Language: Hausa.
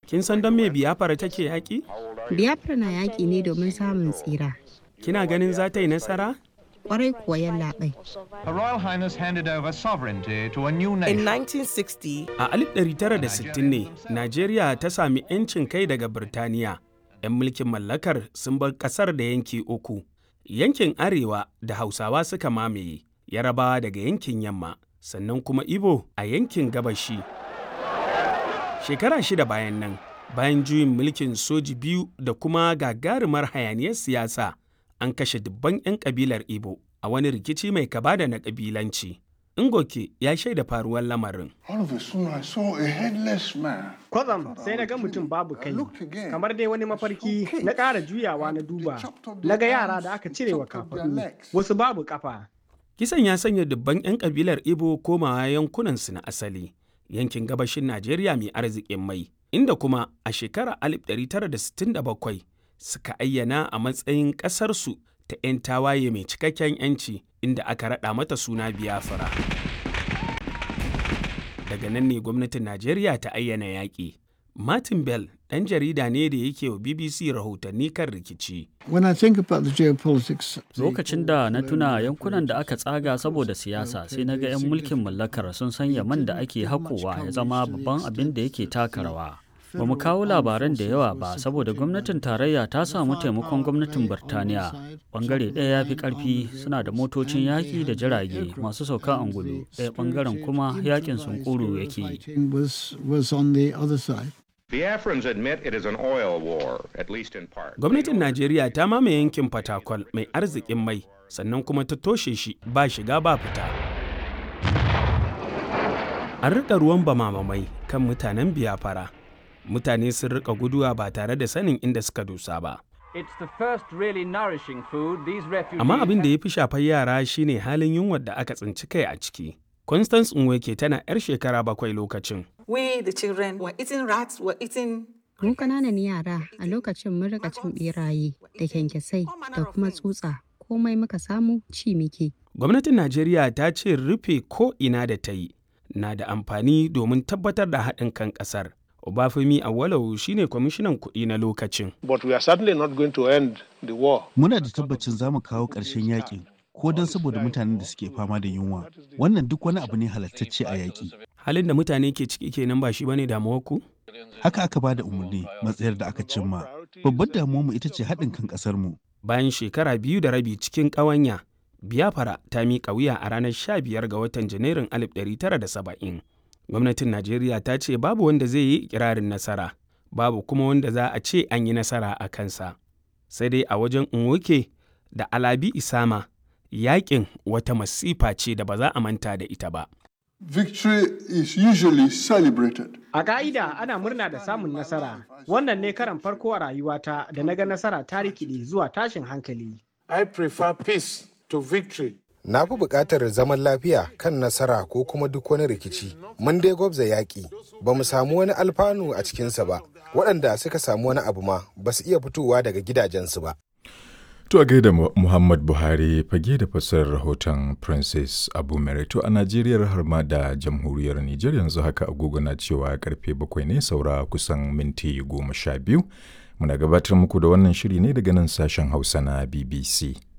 Kin san don me biyafara take yaƙi? Biafra na yaƙi ne domin samun tsira. Kina ganin za ta yi nasara? Kwarai kuwa yallaɓai. Her Royal Highness handed over sovereignty to a new In nation. 1960, A 1960 ne, Najeriya ta sami 'yancin kai daga Birtaniya. 'Yan mulkin mallakar sun bar ƙasar da yanki uku. Yankin Arewa da Hausawa suka mamaye, Yarabawa daga yankin Yamma, sannan kuma Ibo a yankin Gabashi. Shekara shida bayan nan, bayan juyin mulkin soji biyu da kuma gagarumar hayaniyar siyasa, an kashe dubban 'yan kabilar Ibo a wani rikici mai kaba da na kabilanci. Ngoke ya shaida faruwar lamarin. All of a sudden, I saw a headless man. Kwatsam sai na ga mutum babu kai, looked again. kamar dai wani mafarki na ƙara juyawa na duba. Na ga yara da aka cire wa kafaɗu, wasu babu ƙafa. Kisan ya sanya dubban 'yan kabilar Ibo komawa yankunansu na asali, yankin gabashin Najeriya mai arzikin mai, inda kuma a shekarar 1967 suka ayyana a matsayin ƙasarsu ta 'yan tawaye mai cikakken 'yanci inda aka raɗa mata suna Biafra. Daga nan ne gwamnatin Najeriya ta ayyana yaƙi. Martin Bell ɗan jarida ne da yake wa BBC rahotanni kan rikici. When I think about the geopolitics, Lokacin da na tuna yankunan da aka tsaga saboda siyasa sai na ga 'yan mulkin mallakar sun sanya man da ake haƙowa ya zama babban abin da yake taka rawa. Ba mu kawo labaran da yawa ba saboda gwamnatin tarayya ta samu taimakon gwamnatin Birtaniya. Bangare ɗaya ya fi ƙarfi suna da motocin yaƙi da jirage masu sauka angulu, ɗaya bangaren kuma yaƙin sunkuru yake yi. fighting was was on the other side. Biafrans admit it is an oil war, at least in part. Gwamnatin Najeriya ta mamaye yankin Fatakwal mai arzikin mai, sannan kuma ta toshe shi ba shiga ba fita. An riƙa ruwan bamamamai kan mutanen biyafara. Mutane sun riƙa guduwa ba tare da sanin inda suka dosa ba. It's the first really nourishing food these refugees Amma abin da ya fi shafar yara shine halin yunwar da aka tsinci kai a ciki. Constance Nweke tana 'yar shekara bakwai lokacin. we, the children, were eating rats, were eating Mu ƙananan yara a lokacin mun rika cin ɓeraye da kyankyasai da kuma tsutsa. Komai muka samu ci muke. Gwamnatin Najeriya ta ce rufe ko ina da ta yi na da amfani domin tabbatar da haɗin kan ƙasar. Obafemi Awolowo shine kwamishinan kuɗi na lokacin. But we are certainly not going to end the war. Muna da tabbacin za mu kawo ƙarshen yakin ko don saboda mutanen da suke fama da yunwa. Wannan duk wani abu ne halattacce a yaƙi. Halin da mutane ke ciki kenan ba shi bane damuwar ku? Haka aka ba da umarni matsayar da aka cimma. Babbar damuwarmu ita ce haɗin kan ƙasarmu. Bayan shekara biyu da rabi cikin ƙawanya, Biafra ta miƙa wuya a ranar 15 ga watan Janairun 1970. Gwamnatin Najeriya ta ce babu wanda zai yi ikirarin nasara, babu kuma wanda za a ce an yi nasara a kansa. Sai dai a wajen Nwoke da Alabi Isama, yaƙin wata masifa ce da ba za a manta da ita ba. Victory is usually celebrated. A ka'ida ana murna da samun nasara. Wannan ne karan farko a rayuwata da na ga nasara ta rikide zuwa tashin hankali. I prefer peace to victory. Na fi buƙatar zaman lafiya kan nasara ko kuma duk wani rikici. Mun dai gwabza yaƙi, ba mu samu wani alfanu a cikinsa ba. Waɗanda suka samu wani abu ma ba su iya fitowa daga gidajensu ba. To a gaida Mu- Muhammad Buhari fage da fassarar rahoton Princess Abu Merito a Najeriya har ma da jamhuriyar Nijar yanzu haka agogo na cewa karfe bakwai ne saura kusan minti goma sha biyu. Muna gabatar muku da wannan shiri ne daga nan sashen Hausa na BBC.